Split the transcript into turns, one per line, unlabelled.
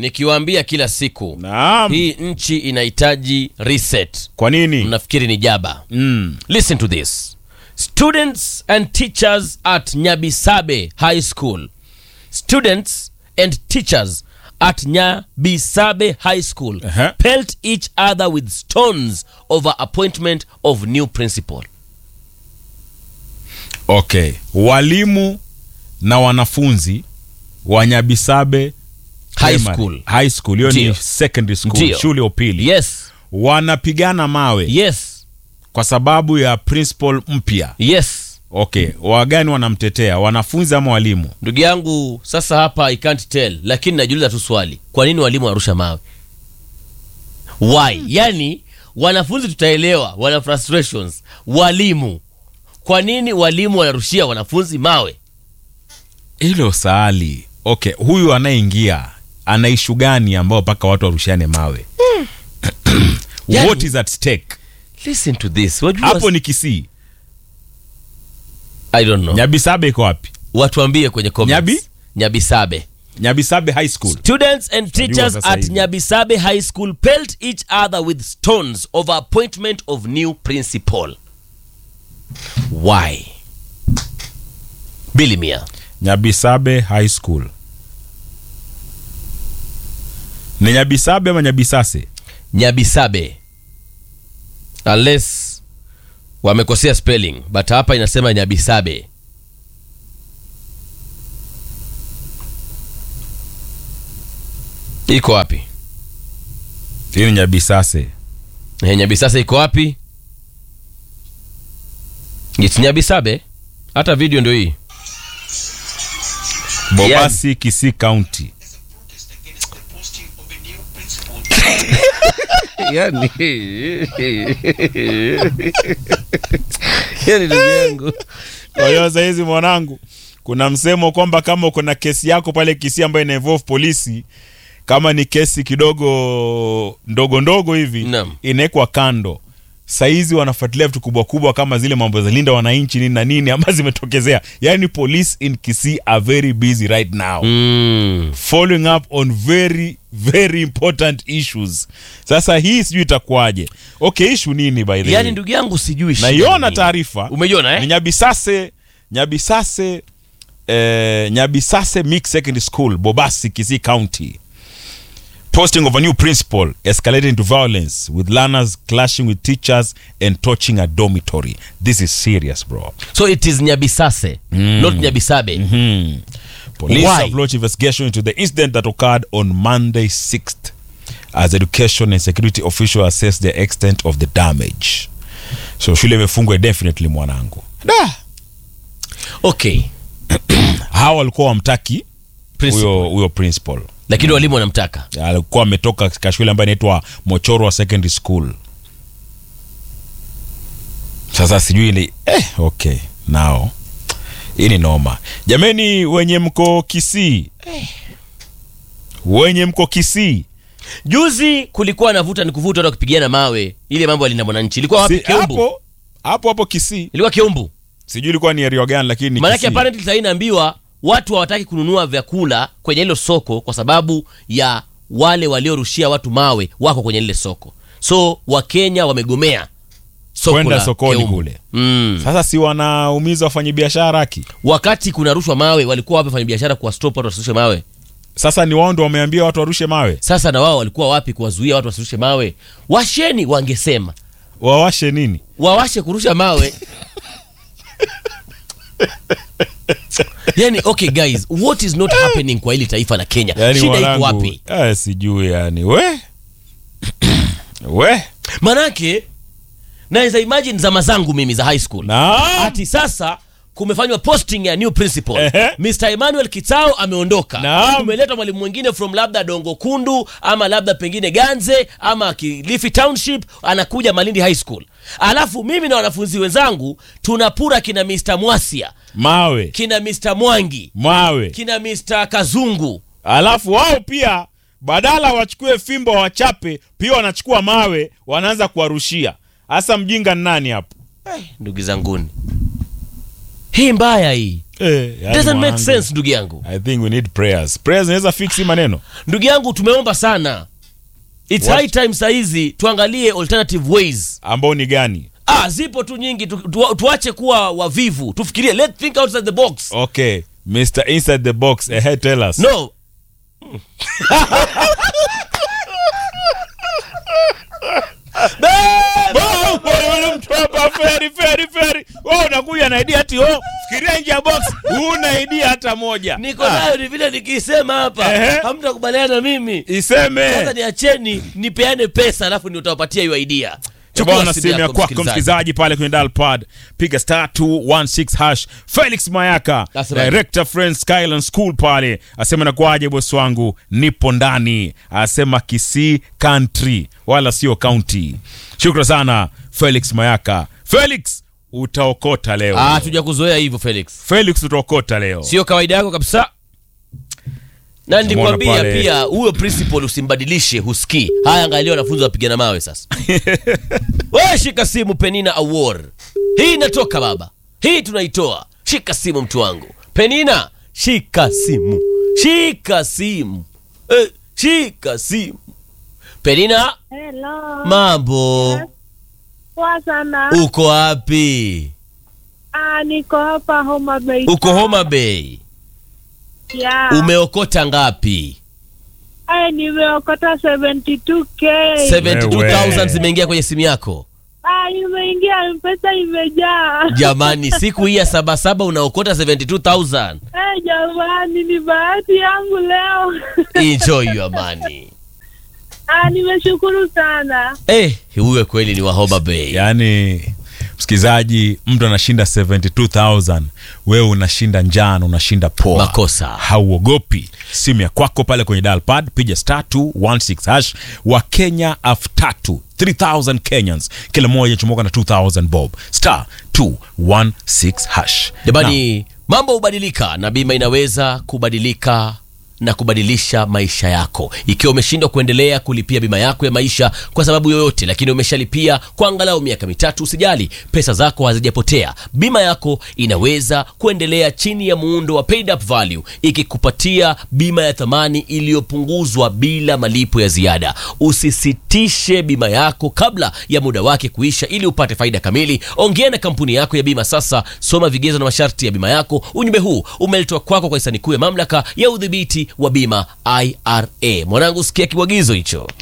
nikiwaambia kila siku
Naam.
hii nchi inahitaji reset
Kwa nini?
mnafikiri ni jaba
Mm.
listen to this students and teachers at nyabisabe high school students and teachers at nyabisabe high school
Uh-huh.
pelt each other with stones over appointment of new principal
Okay. Walimu na wanafunzi wa Nyabisabe
High
Primary-
school.
High school. Hiyo
Ndio.
ni secondary school,
Ndio.
shule ya upili.
yes
Wanapigana mawe
yes
kwa sababu ya principal mpya.
yes
Okay, wagani wanamtetea, wanafunzi ama walimu?
ndugu yangu sasa hapa i can't tell lakini najiuliza tu swali kwa nini walimu wanarusha mawe why yani wanafunzi tutaelewa wana frustrations walimu kwa nini walimu wanarushia wanafunzi mawe
Hilo saali. Okay, huyu anayeingia ana ishu gani ambao mpaka watu warushiane mawe?
Yani-
What is at stake?
listen to this wajua
Hapo ni Kisii.
i don't know
Nyabisabe iko wapi?
watuambie kwenye comments
Nyabi?
nyabisabe
Nyabisabe High School.
Students and teachers
sasa
at
hivi.
Nyabisabe High School pelt each other with stones over appointment of new principal. Why? Bilimia.
Nyabisabe High School. Ni Nyabisabe ama Nyabisase?
Nyabisabe. Unless wamekosea spelling, but hapa inasema Nyabisabe. Iko wapi?
Hii ni Nyabisase.
Eh, Nyabisasa iko wapi? It's Nyabisabe. Hata video ndio hii.
Bobasi Kisii County.
yani yani ndugu yangu
Kwa hiyo sasa hizi mwanangu, kuna msemo kwamba kama uko na kesi yako pale Kisii ambayo ina involve polisi, kama ni kesi kidogo ndogo ndogo hivi
Naam.
inawekwa kando. Saizi wanafuatilia vitu kubwa kubwa kama zile mambo za linda wananchi nini na nini ambazo zimetokezea. Yani police in Kisii are very busy right now
mm.
following up on very very important issues. Sasa hii sijui itakuwaje. Okay, issue nini by the
yani
way?
ndugu yangu sijui shida
Naiona
ni nini.
taarifa
umeiona
ni
eh?
Nyabisase Nyabisase eh, Nyabisase Mixed Secondary School Bobasi Kisii County posting of a new principal escalated into violence with learners clashing with teachers and torching a dormitory this is serious bro
so it is nyabisase not nyabisabe
police
Why?
have launched investigation into the incident that occurred on Monday 6th as education and security officials assess the extent of the damage so shule imefungwa definitely mwanangu da
okay
hawa walikuwa wamtaki
Principal.
huyo huyo principal
lakini walimu wanamtaka
alikuwa ametoka katika shule ambayo inaitwa mochorwa secondary school sasa sijui ni eh, okay nao hii ni noma jameni wenye mko kisii wenye mko kisii
juzi kulikuwa na vuta ni kuvuta watu wakipigana mawe ile mambo alinda mwananchi ilikuwa wapi
Si-
keumbu
hapo hapo hapo kisii
ilikuwa keumbu
sijui ilikuwa ni area gani lakini ni
maanake
Kisii.
apparently sahii naambiwa watu hawataki kununua vyakula kwenye hilo soko kwa sababu ya wale waliorushia watu mawe wako kwenye lile soko so wakenya wamegomea soko
Kwenda
la
sokoni
Keumbu.
kule.
mm.
sasa si wanaumiza wafanyabiashara haki
wakati kuna rushwa mawe walikuwa wapi fanya biashara kuwastop watu wasirushe mawe
sasa ni wao ndo wameambia watu warushe mawe
sasa na wao walikuwa wapi kuwazuia watu wasirushe mawe washeni wangesema
wawashe nini
wawashe kurusha mawe yani okay guys what is not happening kwa hili taifa la kenya
yani
shida iko
mwanangu,
wapi
eh, sijui yani we we
manake naweza imagine zama zangu mimi za high school
Naam.
ati sasa kumefanywa posting ya new principal
Ehe.
Mr. Emmanuel Kitao ameondoka
Naam.
kumeletwa mwalimu mwingine from labda Dongo Kundu ama labda pengine Ganze ama Kilifi Township anakuja Malindi High School alafu mimi na wanafunzi wenzangu tunapura kina Mr. Mwasia
mawe
kina Mr. Mwangi
mawe
kina Mr. Kazungu
alafu wao pia badala wachukue fimbo wachape pia wanachukua mawe wanaanza kuwarushia hasa mjinga ni nani hapo
ndugu zanguni hii mbaya hii
Eh, yani
doesn't make
mwanangu,
sense ndugu yangu
I think we need prayers. Prayers inaweza fix hii maneno.
ndugu yangu tumeomba sana its
What?
high time sahizi tuangalie alternative ways
Ambao ni gani?
ah zipo tu nyingi tu, tu, tuache kuwa wavivu tufikirie let's think outside the box
Okay, Mr. Inside the box, eh, tell us.
no
Wow, bwana, mtu hapa feri feri feri. Wewe unakuja na idea ati oh, fikiria nje ya box. Huna idea hata moja.
niko
Ah,
nayo ni vile nikisema hapa
Ehe.
hamtakubaliana na mimi
Iseme.
sasa niacheni nipeane pesa alafu nitawapatia hiyo idea
Bwana simu ya kwako msikilizaji pale kwenye dial pad piga star 216 hash Felix Mayaka
Asema.
director Friends Skyland School pale asema nakwaje bosi wangu nipo ndani asema Kisii country wala sio county shukran sana Felix Mayaka Felix utaokota leo
ah tuja kuzoea hivyo Felix
Felix utaokota leo
sio kawaida yako kabisa na nilikwambia
pale.
pia huyo principal usimbadilishe husikii haya angalia wanafunzi wapigana mawe sasa we shika simu penina award hii inatoka baba hii tunaitoa shika simu mtu wangu penina shika simu shika simu eh, shika simu penina
Hello.
mambo
Poa sana.
uko wapi
Ah, niko hapa Homa Bay.
uko homa bay
Yeah.
umeokota ngapi
Aya, nimeokota 72k.
72000 zimeingia kwenye simu yako
Ah, imeingia mpesa imejaa.
jamani siku hii ya sabasaba unaokota 72000
Eh, jamani ni bahati yangu leo.
enjoy your money
Ah, nimeshukuru sana.
eh huyo kweli ni wa Homa Bay
yani msikilizaji mtu anashinda 72000 wewe unashinda njano unashinda poa
Makosa.
hauogopi simu ya kwako pale kwenye dial pad piga star 216 hash wa kenya elfu tatu 3000 kenyans kila mmoja chomoka na 2000 bob star 216 hash
jamani mambo hubadilika na bima inaweza kubadilika na kubadilisha maisha yako ikiwa umeshindwa kuendelea kulipia bima yako ya maisha kwa sababu yoyote lakini umeshalipia kwa angalau miaka mitatu usijali pesa zako hazijapotea bima yako inaweza kuendelea chini ya muundo wa paid up value ikikupatia bima ya thamani iliyopunguzwa bila malipo ya ziada usisitishe bima yako kabla ya muda wake kuisha ili upate faida kamili ongea na kampuni yako ya bima sasa soma vigezo na masharti ya bima yako ujumbe huu umeletwa kwako kwa hisani kuu ya mamlaka ya udhibiti wa bima ira mwanangu sikia kiwagizo hicho